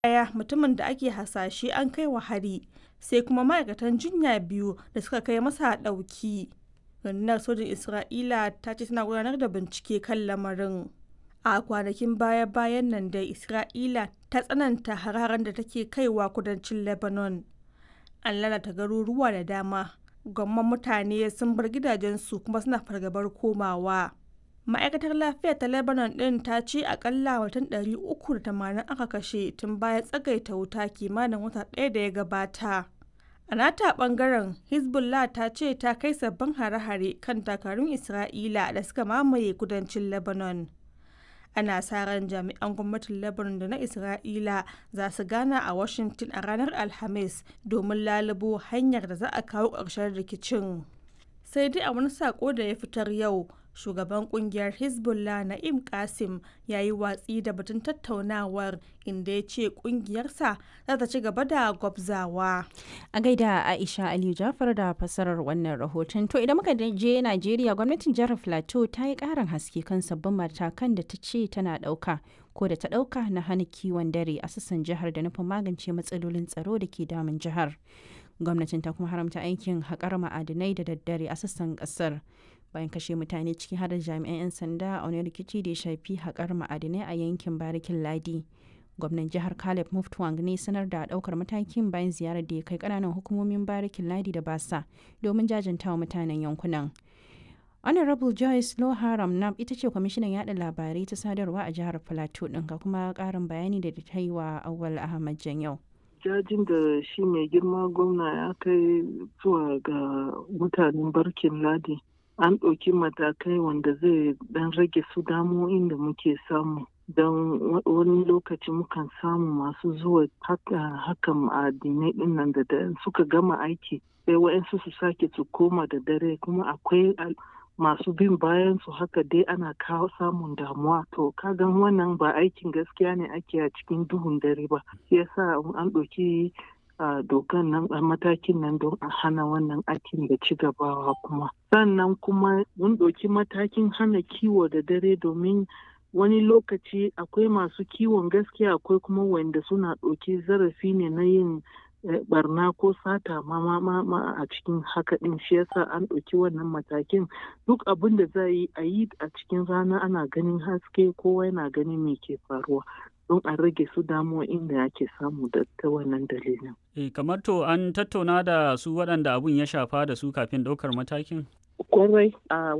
ɗaya mutumin da ake hasashe an kai wa hari sai kuma ma'aikatan jinya biyu da suka kai masa ɗauki. Rundunar sojin Isra'ila ta ce tana gudanar da bincike kan lamarin. A kwanakin baya-bayan nan dai Isra'ila ta tsananta hararen da take kaiwa kudancin Lebanon. An lalata garuruwa da dama, gwamman mutane sun bar gidajensu kuma suna fargabar komawa. Ma'aikatar lafiya ta Lebanon ɗin ta ce akalla mutum 380 aka kashe tun bayan tsagaita wuta kimanin wata ɗaya da ya gabata. A nata ɓangaren, Hezbollah ta ce ta kai sabbin hare-hare kan dakarun Isra'ila da suka mamaye kudancin Lebanon. Ana sa ran jami'an gwamnatin Lebanon da na Isra'ila za su gana a Washington a ranar Alhamis domin lalubo hanyar da za a kawo ƙarshen rikicin. Sai dai a wani saƙo da ya fitar yau, shugaban kungiyar hezbollah na'im kasim ya yi watsi da batun tattaunawar inda ya ce kungiyarsa za ta ci gaba da gwabzawa a gaida aisha aliyu jafar da fasarar wannan rahoton to idan muka je najeriya gwamnatin jihar plateau ta yi karin haske kan sabbin matakan da ta ce tana dauka ko da ta dauka na hana kiwon dare a sassan jihar da nufin magance matsalolin tsaro da ke damun jihar gwamnatin ta kuma haramta aikin haƙar ma'adinai da daddare a sassan ƙasar bayan kashe mutane ciki har da jami'an 'yan sanda a wani rikici da ya shafi haƙar ma'adinai a yankin barikin ladi gwamnan jihar caleb muftwang ne sanar da ɗaukar matakin bayan ziyarar da ya kai ƙananan hukumomin barikin ladi da basa domin jajantawa mutanen yankunan honorable joyce loharam nab ita ce kwamishinan yada labarai ta sadarwa a jihar plateau ɗin ga kuma ƙarin bayani da ta yi wa awal ahmad janyau jajin da shi mai girma gwamna ya kai zuwa ga mutanen barkin ladi an ɗauki matakai wanda zai ɗan rage su damo'in da muke samu don wani lokaci mukan samu masu zuwa hakan ma'adinai ɗin nan da suka gama aiki sai wa'yansu su sake su koma da dare kuma akwai masu bin bayan su haka dai ana kawo samun damuwa to kagan wannan ba aikin gaskiya ne ake a cikin duhun dare ba yasa an ɗauki dokan nan a matakin nan don a hana wannan aikin da ci gabawa kuma sannan kuma mun ɗauki matakin hana kiwo da dare domin wani lokaci akwai masu kiwon gaskiya akwai kuma wanda suna ɗauki zarafi ne na yin barna ko sata ma ma ma a cikin haka din shi yasa an ɗauki wannan matakin duk abin da za yi a yi a cikin rana ana ganin haske kowa yana ganin me ke faruwa don a rage su damuwa inda ake samu da ta wannan dalilin. E, kamar to an tattauna da su waɗanda abun ya shafa da su kafin ɗaukar matakin? Kwarai a